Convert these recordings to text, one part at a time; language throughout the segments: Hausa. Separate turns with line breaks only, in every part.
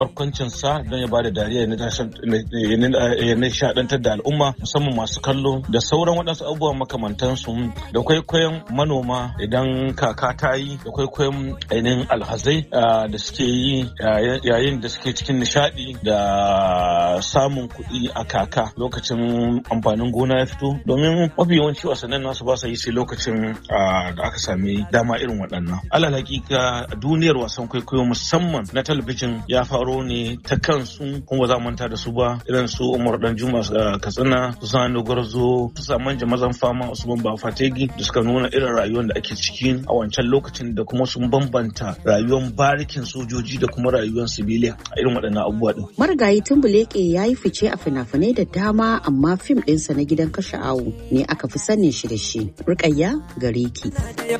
barkwancinsa don ya bada dariya ya nishadantar da al'umma musamman masu kallo da sauran waɗansu abubuwan makamantansu da kwaikwayon manoma idan kaka ta yi da kwaikwayon ainihin alhazai da suke yi yayin da suke cikin nishadi da samun kuɗi a kaka lokacin amfanin gona ya fito domin mafi yawanci wasannin nasu ba sa yi sai lokacin da aka sami dama irin waɗannan alal hakika duniyar wasan kwaikwayo musamman na talabijin ya faro ne ta kansu kuma za manta da su ba irin su umar dan juma katsina su sani gwarzo su saman mazan fama usman ba fategi da suka nuna irin rayuwar da ake ciki a wancan lokacin da kuma sun bambanta rayuwar barikin sojoji da kuma rayuwar sibiliya a irin waɗannan abubuwa din.
marigayi tumbuleke ya yi fice a fina-finai da dama amma fim ɗinsa na gidan kashe awu ne aka fi sanin shi da shi rukayya gare ki.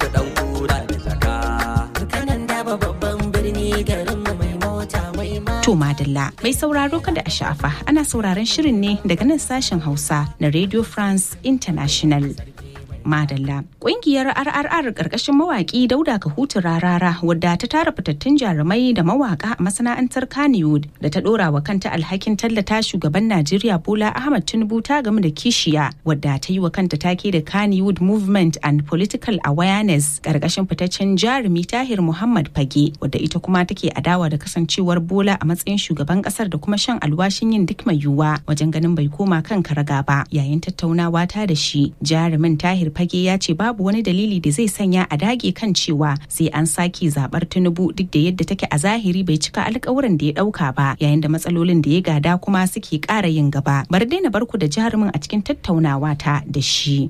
To Madalla mai sauraro kada a sha'afa ana sauraron shirin ne daga nan sashen Hausa na Radio France International. Madalla. Ƙungiyar RRR ƙarƙashin mawaƙi Dauda Kahutu Rarara wadda ta tara fitattun jarumai da mawaƙa a masana'antar Kannywood da ta ɗora wa kanta alhakin tallata shugaban Najeriya Bola Ahmad Tinubu ta game da kishiya wadda ta yi wa kanta take da Kannywood Movement and Political Awareness ƙarƙashin fitaccen jarumi Tahir Muhammad Fage wadda ita kuma take adawa da kasancewar Bola a matsayin shugaban ƙasar da kuma shan alwashin yin duk mai yiwuwa wajen ganin bai koma kan karaga ba yayin tattaunawa ta da shi jarumin Tahir fage ya ce babu wani dalili da zai sanya a dage kan cewa sai an sake zabar tinubu duk da yadda take a zahiri bai cika alkawuran da ya dauka ba yayin da matsalolin da ya gada kuma suke kara yin gaba bar daina barku da jarumin a cikin tattaunawa ta da shi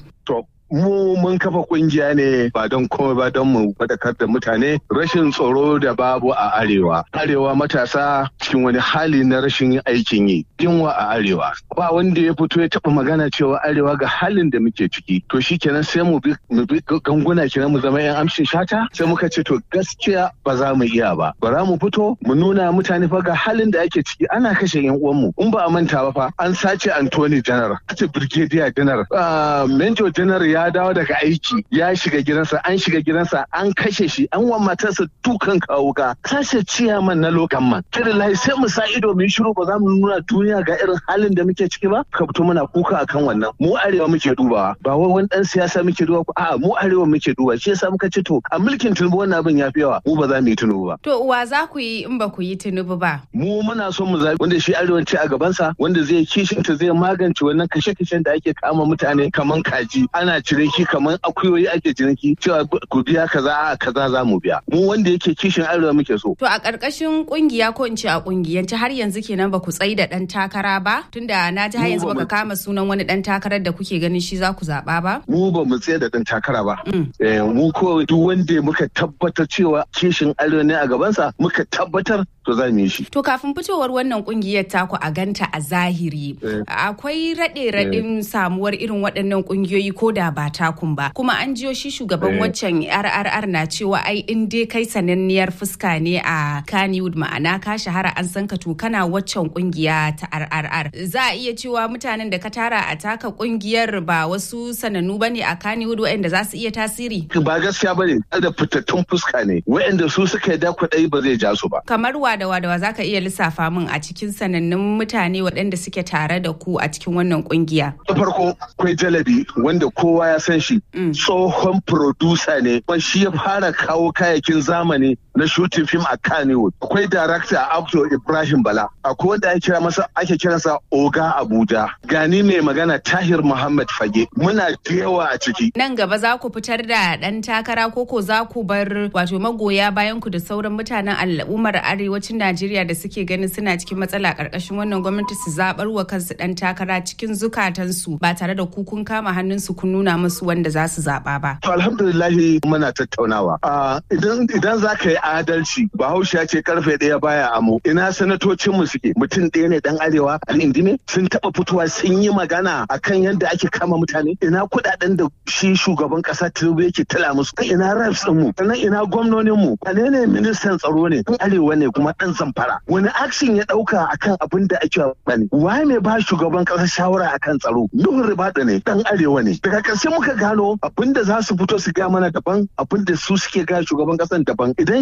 mu mun kafa kungiya ne ba don komai ba don mu fadakar da mutane rashin tsaro da babu a arewa arewa matasa cikin wani hali na rashin aikin yi yunwa a arewa ba wanda ya fito ya taba magana cewa arewa ga halin da muke ciki to shikenan sai mu bi mu bi ganguna kenan mu zama yan amshin shata sai muka ce to gaskiya ba za mu iya ba bara mu fito mu nuna mutane fa ga halin da ake ciki ana kashe yan uwanmu in ba a manta ba fa an sace Anthony General sace Brigadier General Major General ya ya dawo daga aiki ya shiga gidansa an shiga gidansa an kashe shi an wa matarsa dukan kawuka kashe ciyaman na lokan man kirin layi sai mu sa ido mu shiru ba za mu nuna duniya ga irin halin da muke ciki ba ka fito muna kuka akan wannan mu arewa muke dubawa ba wai wani dan siyasa muke duba a mu arewa muke duba shi yasa muka ce to a mulkin tunubu wannan abin ya fi yawa mu ba za mu yi tunubu ba
to uwa za ku yi in ba ku yi tunubu ba
mu muna son mu zabi wanda shi arewanci a gabansa wanda zai kishinta zai magance wannan kashe-kashen da ake kama mutane kaman kaji ana ciniki kamar akuyoyi ake ciniki cewa ku biya kaza a kaza za mu biya mu wanda yake kishin arewa muke so
to a ƙarƙashin kungiya ko in ce a kungiyance har yanzu kenan ba ku tsayi da dan takara ba tunda na ji har yanzu baka kama sunan wani dan takarar da kuke ganin shi za ku zaba ba
mu ba mu tsaye da dan takara ba mu ko duk wanda muka tabbatar cewa kishin arewa ne a gabansa muka tabbatar to za mu yi shi.
To kafin fitowar wannan kungiyar taku a ganta a zahiri akwai raɗe raɗin samuwar irin waɗannan kungiyoyi ko da ba takun ba kuma an jiyo shi shugaban waccan RRR na cewa ai in dai kai sananniyar fuska ne a Kannywood ma'ana ka shahara an san ka to kana waccan kungiya ta RRR za a iya cewa mutanen da ka tara a taka kungiyar ba wasu sanannu bane a Kannywood waɗanda za su iya tasiri.
Ba gaskiya bane da fitattun fuska ne waɗanda su suka yi dakwaɗai ba zai ja su ba.
Kamar wadawa da za ka iya lissafa min a cikin sanannun mutane waɗanda suke tare da ku a cikin wannan kungiya.
Da farko akwai jalabi wanda kowa ya san shi tsohon producer ne kuma shi ya fara kawo kayakin zamani na shooting film a Kannywood. Akwai director Abdul Ibrahim Bala. Akwai wanda ake kira masa ake kiransa Oga Abuja. Gani mai magana Tahir Muhammad Fage. Muna da yawa a ciki.
Nan gaba za ku fitar da ɗan takara koko za ku bar wato magoya bayan ku da sauran mutanen al'ummar arewacin Najeriya da suke ganin suna cikin matsala ƙarƙashin wannan gwamnati su zaɓar wa kansu ɗan takara cikin zukatansu ba tare da ku kun kama hannunsu kun nuna musu wanda za su zaɓa ba.
To alhamdulillahi muna tattaunawa. Idan idan za ka yi adalci bahaushe ya ce karfe ɗaya baya amo ina sanatocin mu suke mutum ɗaya ne dan arewa al'indime sun taɓa fitowa sun yi magana akan yadda ake kama mutane ina kuɗaɗen da shi shugaban ƙasa tinubu yake tala musu ina reps ɗin mu sannan ina gwamnonin mu wane ne ministan tsaro ne dan arewa ne kuma ɗan zamfara wani action ya ɗauka akan abin da ake bane waye mai ba shugaban ƙasa shawara akan tsaro nuhun ribada ne dan arewa ne daga ƙarshe muka gano abin da za su fito su ga mana daban abin da su suke ga shugaban ƙasan daban idan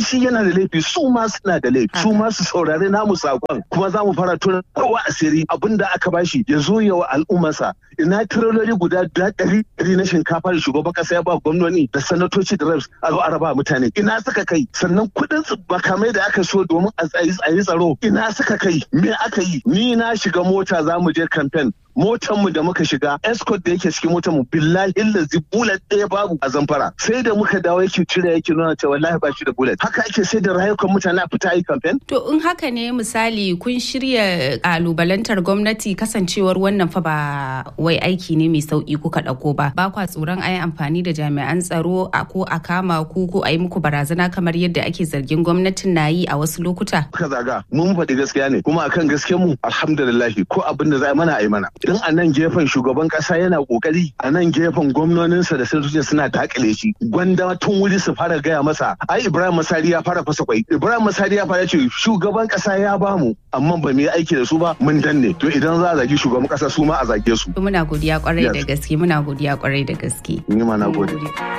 shi yana da laifi su ma suna da laifi su ma su saurari namu sakon kuma za mu fara tona kowa asiri abin da aka bashi ya zo ya wa al'ummarsa ina tirololi guda ɗari ɗari na shinkafa da shugaban kasa ya ba gwamnoni da sanatoci da reps a zo a raba mutane ina suka kai sannan kuɗin makamai da aka so domin a yi tsaro ina suka kai me aka yi ni na shiga mota za mu je kamfen motar mu da muka shiga escort da yake cikin motar mu billahi lazi bullet ɗaya babu a zamfara sai da muka dawo yake cire yake nuna cewa wallahi ba shi da bullet haka ake sai da rayukan mutane a fita yi campaign
to in haka ne misali kun shirya kalubalantar gwamnati kasancewar wannan fa ba wai aiki ne mai sauki kuka ɗauko ba ba kwa tsoron ayi amfani da jami'an tsaro a ko a kama ku ko a yi muku barazana kamar yadda ake zargin gwamnatin na yi a wasu lokuta
ka zaga mun faɗi gaskiya ne kuma akan gaskiyar mu alhamdulillah ko abin da za mana a yi mana in a nan gefen shugaban kasa yana kokari a nan gefen gwamnoninsa da sanatocin suna dakile shi gwanda tun wuri su fara gaya masa ai ibrahim masari ya fara fasa kwai ibrahim masari ya fara ce shugaban kasa ya bamu amma ba mu yi aiki da su ba mun danne to idan za a zagi shugaban kasa su ma a zage su
muna godiya kwarai da gaske muna godiya kwarai da gaske
ni ma na gode